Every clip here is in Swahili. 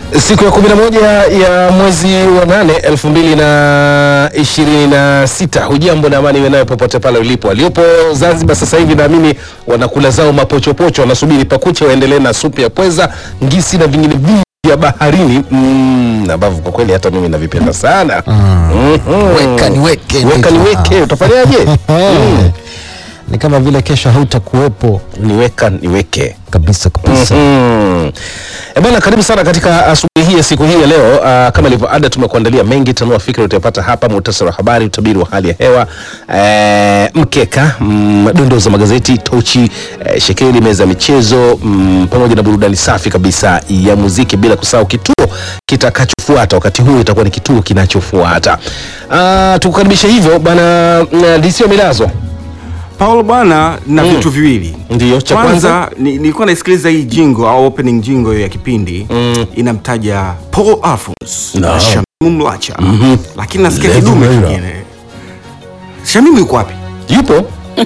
Siku ya kumi na moja ya mwezi wa nane elfu mbili na ishirini na sita. Hujambo na amani iwe nayo popote pale ulipo. Waliopo Zanzibar sasa hivi naamini wanakula zao mapochopocho, wanasubiri pakuche waendelee na supu ya pweza, ngisi na vingine vingi vya baharini mm, ambavyo kwa kweli hata mimi navipenda sana Mhm. Weka niweke, weka ndivyo. niweke, utafanyaje? Mm. ni kama vile kesho hautakuwepo niweka niweke kabisa kabisa. Mm. E bwana, karibu sana katika asubuhi hii ya siku hii ya leo. Uh, kama ilivyo ada, tumekuandalia mengi. Tanua fikra utayapata hapa, muhtasari wa habari, utabiri wa hali ya hewa, eh, mkeka, mm, dondoo za magazeti, tochi, eh, shekeli, meza ya michezo, mm, pamoja na burudani safi kabisa ya muziki, bila kusahau kituo kitakachofuata. Wakati huu itakuwa ni kituo kinachofuata. Uh, tukukaribisha hivyo bwana mm, DC wa Milazo. Paulo bwana na Mm. vitu viwili. Ndiyo, cha kwanza Kwanza ni- nilikuwa naisikiliza hii jingo au opening jingo ya kipindi Mm. inamtaja Paul Alphonse Naam. na Shamimu Mlacha, lakini nasikia Lady kidume Maira. kingine. Shamimu yuko wapi? yupo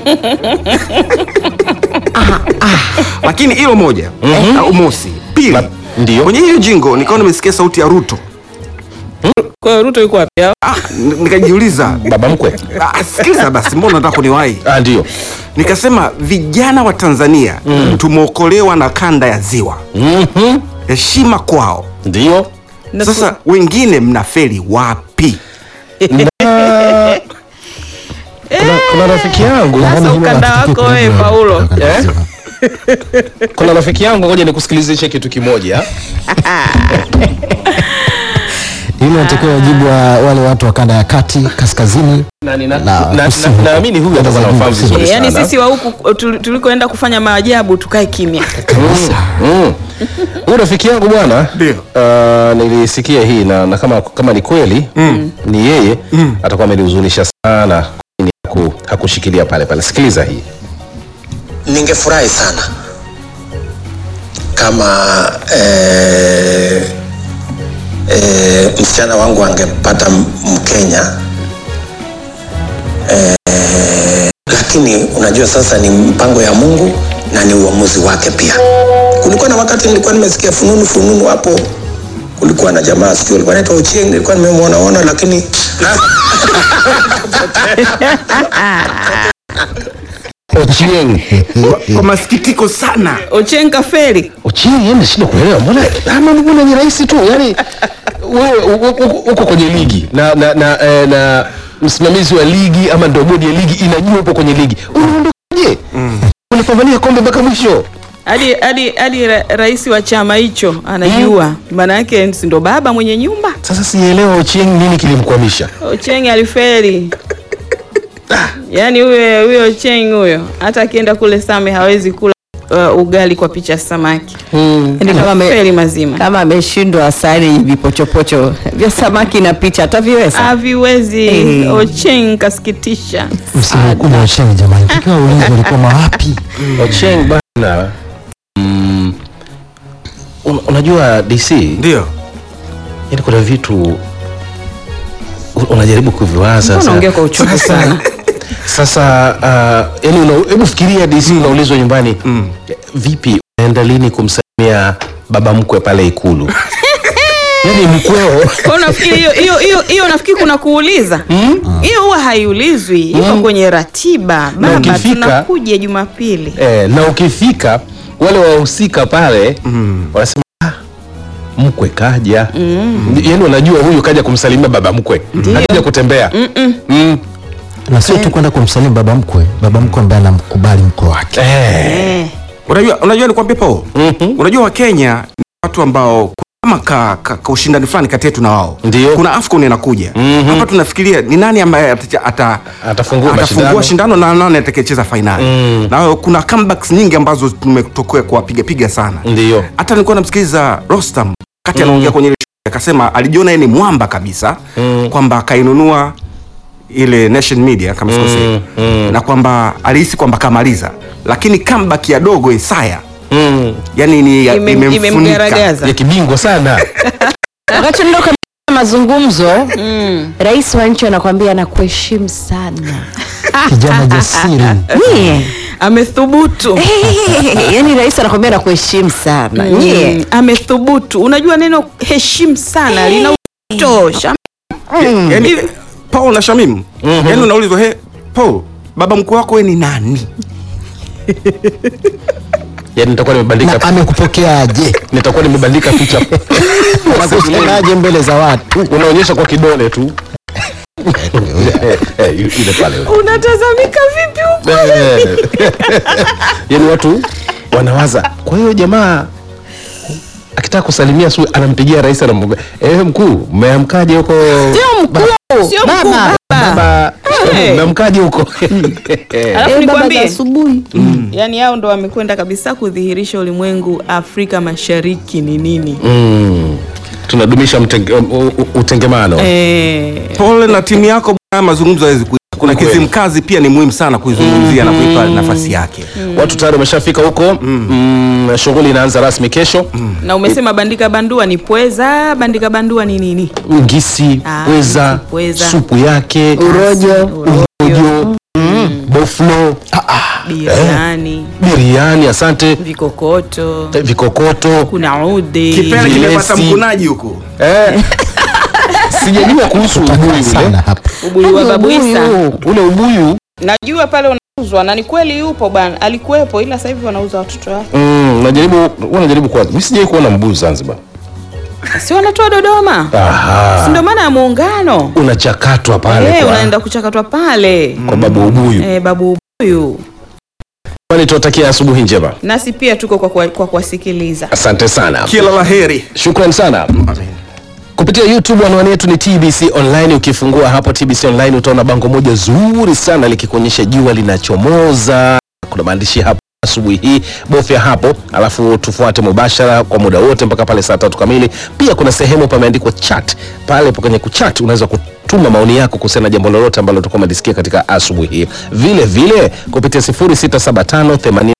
Lakini hilo moja au mosi. Pili, La- ndiyo. kwenye hiyo jingo nikawa nimesikia sauti ya Ruto. Kwa hiyo Ruto yuko wapi? au? Ah, n- nikajiuliza baba mkwe. ah, sikiliza basi, mbona nataka kuniwahi? Ah, ndio. Nikasema vijana wa Tanzania tumeokolewa na kanda ya ziwa, Mhm. heshima kwao. Ndio. Na Sasa wengine mnafeli wapi? Na- kuna, kuna rafiki yangu Sasa ukanda wako wewe Paulo. eh? kuna rafiki yangu, ngoja nikusikilizishe kitu kimoja. Hilo natakiwa wajibu wa wale watu wa kanda ya kati kaskazini. Na nina- Na- na- na- kusini. naamini huyu Kanda za atakuwa juu anafahamu kusini. vizuri Eh, yaani sana. sisi wa huku tul- tulikoenda kufanya maajabu tukae kimya. Mm. Huyu rafiki yangu bwana, Ndio. uh, nilisikia hii na, na kama, kama ni kweli ni yeye atakuwa amenihuzunisha sana kwa nini haku- hakushikilia pale pale. Sikiliza hii. Ningefurahi sana kama eh, eh, msichana wangu angepata m- Mkenya eh, lakini unajua sasa ni mpango ya Mungu na ni uamuzi wake pia. Kulikuwa na wakati nilikuwa nimesikia fununu fununu hapo, kulikuwa na jamaa sijui alikuwa anaitwa Ochieng, nilikuwa nimemwonaona lakini Ochieng. Kwa masikitiko sana. Ochenka feli. Ochieng yeye nashindwa kuelewa mbona ama mbona ni rahisi tu yani wewe u- u- u- uko kwenye ligi na na na, eh, na msimamizi wa ligi ama ndio bodi ya ligi inajua upo kwenye ligi unaondokaje unapambania kombe mpaka mwisho Hadi hadi hadi ra, rais wa chama hicho anajua. Maana yake si ndo baba mwenye nyumba. sasa sielewa Ochieng nini kilimkwamisha Ocheng alifeli. Yaani huyo huyo Ocheng huyo hata akienda kule Same hawezi kula uh, ugali kwa picha samaki. Yaani kama ame- Feli mazima. kama ameshindwa asali vipochopocho vya samaki na picha ataviweza. Haviwezi. Eh. Ocheng kasikitisha. Msihukumu washeni jamani, takiwa ulinzi walikuwa mawapi? Ochieng bana mm, un, unajua DC Ndio. yani kuna vitu u- unajaribu kuviwaza Mbona sa- unaongea kwa uchungu sasa- sana? sasa uh, yani una, hebu fikiria DC unaulizwa nyumbani vipi unaenda lini kumsalimia baba mkwe pale ikulu yani mkweo Kwa unafikiri hiyo hiyo hiyo hiyo nafikiri kuna kuuliza hiyo huwa haiulizwi iko kwenye ratiba Na baba ukifika- tunakuja jumapili eh, na ukifika wale wahusika pale wanasema "Ah, mkwe kaja mm. yani wanajua huyu kaja kumsalimia baba mkwe haja kutembea mm. Na sio tu kwenda kumsalimu baba mkwe, baba mkwe ambaye anamkubali mkwe wake. eh. eh. Unajua, unajua nikwambie Paul, unajua Wakenya ni watu ambao kama ka, ka, ka ushindani fulani kati yetu na wao. Ndio. Kuna AFCON inakuja hapa, tunafikiria ni nani ambaye ata, ata, Atafungua mashindano. atafungua shindano na nani atakayecheza fainali na kuna comebacks nyingi ambazo tumetokea kuwapiga piga sana. Ndio. Hata nilikuwa namsikiliza Rostam wakati anaongea kwenye ile show, akasema alijiona yeye ni mwamba kabisa kwamba akainunua ile Nation Media kama sikosei na kwamba alihisi kwamba kamaliza, lakini comeback ya dogo Isaya Mm. yani ni ya- Ime- imemfunika imemgaragaza ya kibingwa sana Wakati ndio kama mazungumzo rais wa nchi anakwambia nakuheshimu sana Kijana jasiri. Mie, amethubutu yaani rais anakwambia nakuheshimu sana nyie Mm, amethubutu unajua neno heshimu sana lina uzito Sham- yani Paul na Shamim yani unaulizwa he Paul baba mkuu wako we ni nani yani nitakuwa na nimebandika amekupokeaje nitakuwa nimebandika picha nakusemaje mbele za watu unaonyesha kwa kidole tu Eh, ile pale unatazamika vipi huku Eh. yaani watu wanawaza kwa hiyo jamaa akitaka kusalimia su anampigia rais anamwambia eh mkuu mmeamkaje huko sio mkuu sio mkuu baba baba Eh. mmeamkaje huko alafu nikwambie asubuhi yani hao ndo wamekwenda kabisa kudhihirisha ulimwengu afrika mashariki ni nini Mm. tunadumisha mtenge, u- u- utengemano eh, Paul na timu yako bwana, mazungumzo hawezi kuisha. Kuna Kweli. kizimkazi pia ni muhimu sana kuizungumzia na kuipa nafasi yake. watu tayari wameshafika huko mm. shughuli inaanza rasmi kesho na umesema bandika bandua ni pweza bandika bandua ni nini ngisi Ah, pweza pweza. supu yake urojo urojo boflo biriani biriani asante vikokoto eh, vikokoto kuna ude Kipele Vilesi. kimepata mkunaji huko. eh. sijajua kuhusu ubuyu sana ule hapa ubuyu wa babu Isa ule ubuyu najua pale unauzwa na ni kweli yupo bwana alikuwepo ila sasa hivi wanauza watoto wake mm, najaribu wanajaribu kuwa mi sijai kuona mbuyu zanzibar si wanatoa dodoma si Aha. ndio maana ya muungano unachakatwa pale Eh, kwa, unaenda kuchakatwa pale kwa babu ubuyu eh, babu ubuyu kwani tuwatakia asubuhi njema nasi pia tuko kwa kwa- kwa kuwasikiliza asante sana Kila la heri. shukran sana kupitia youtube anwani yetu ni tbc online ukifungua hapo tbc online utaona bango moja zuri sana likikuonyesha jua linachomoza kuna maandishi hapo asubuhi hii bofya hapo alafu tufuate mubashara kwa muda wote mpaka pale saa tatu kamili pia kuna sehemu pameandikwa chat pale kwenye kuchat unaweza kutuma maoni yako kuhusiana na jambo lolote ambalo utakuwa umelisikia katika asubuhi hii vile vile kupitia 0675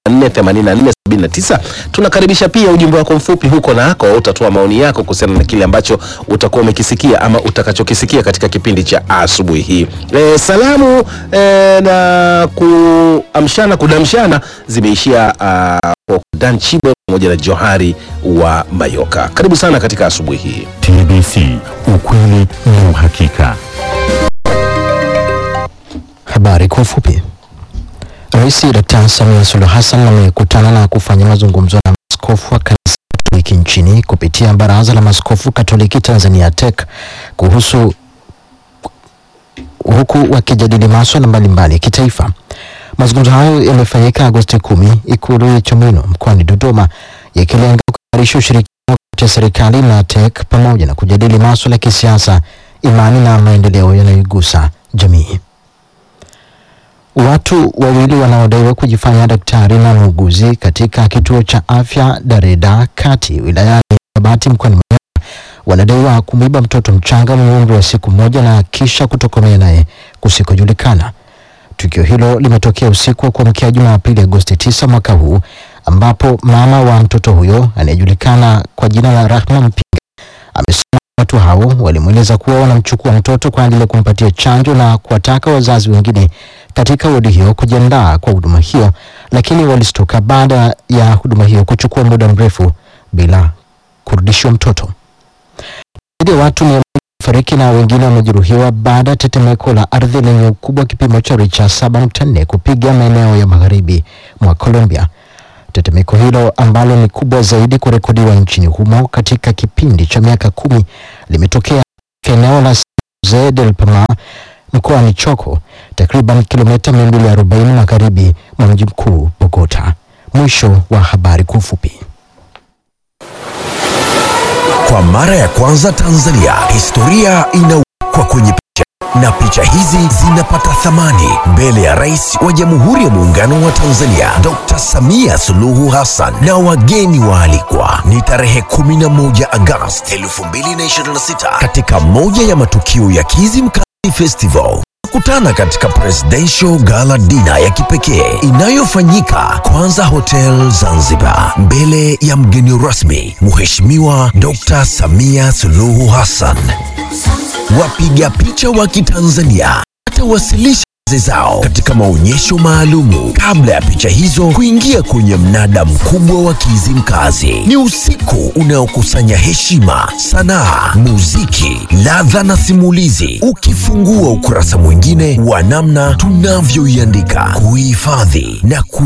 848479 tunakaribisha pia ujumbe wako mfupi huko nako utatoa maoni yako kuhusiana na kile ambacho utakuwa umekisikia ama utakachokisikia katika kipindi cha asubuhi hii e, salamu e, na kuamshana kudamshana zimeishia uh, kwa Dan Chibo pamoja na Johari wa Mayoka. Karibu sana katika asubuhi hii. TBC, ukweli na uhakika. Habari kwa ufupi. Rais Dkt. Samia Suluhu Hassan amekutana na kufanya mazungumzo na maaskofu wa kanisa Katoliki nchini kupitia Baraza la Maaskofu Katoliki Tanzania TEC kuhusu huku wakijadili maswala mbalimbali ya kitaifa. Mazungumzo hayo yamefanyika Agosti kumi Ikulu ya Chamwino mkoani Dodoma, yakilenga kuimarisha ushirikiano kati ya serikali na TEC pamoja na kujadili maswala ya kisiasa, imani na maendeleo yanayoigusa jamii. Watu wawili wanaodaiwa kujifanya daktari na muuguzi katika kituo cha afya Dareda Kati wilayani Babati mkoani Manyara wanadaiwa kumwiba mtoto mchanga mwenye umri wa siku moja na kisha kutokomea naye kusikojulikana. Tukio hilo limetokea usiku wa kuamkia Jumapili Agosti 9 mwaka huu ambapo mama wa mtoto huyo anayejulikana kwa jina la Rahma Mpinga amesema watu hao walimweleza kuwa wanamchukua mtoto kwa ajili ya kumpatia chanjo na kuwataka wazazi wengine katika wodi hiyo kujiandaa kwa huduma hiyo, lakini walistuka baada ya huduma hiyo kuchukua muda mrefu bila kurudishiwa mtoto. Zaidi ya watu mia moja wamefariki na wengine wamejeruhiwa baada ya tetemeko la ardhi lenye ukubwa wa kipimo cha richa 7.4 kupiga maeneo ya magharibi mwa Colombia. Tetemeko hilo ambalo ni kubwa zaidi kurekodiwa nchini humo katika kipindi cha miaka kumi limetokea katika eneo la Jose del Palmar mkoani Choco, takriban kilomita 240 magharibi mwa mji mkuu Bogota. Mwisho wa habari kwa ufupi. Kwa mara ya kwanza Tanzania, historia inawekwa kwenye picha na picha hizi zinapata thamani mbele ya Rais wa Jamhuri ya Muungano wa Tanzania Dr. Samia Suluhu Hassan na wageni waalikwa. Ni tarehe 11 Agosti 2026 katika moja ya matukio ya Kizimkazi Festival kutana katika Presidential Gala Dinner ya kipekee inayofanyika Kwanza Hotel Zanzibar, mbele ya mgeni rasmi Mheshimiwa Dr. Samia Suluhu Hassan. Wapiga picha wa Kitanzania watawasilisha zao katika maonyesho maalumu kabla ya picha hizo kuingia kwenye mnada mkubwa wa Kizimkazi. Ni usiku unaokusanya heshima, sanaa, muziki, ladha na simulizi, ukifungua ukurasa mwingine wa namna tunavyoiandika, kuihifadhi na ku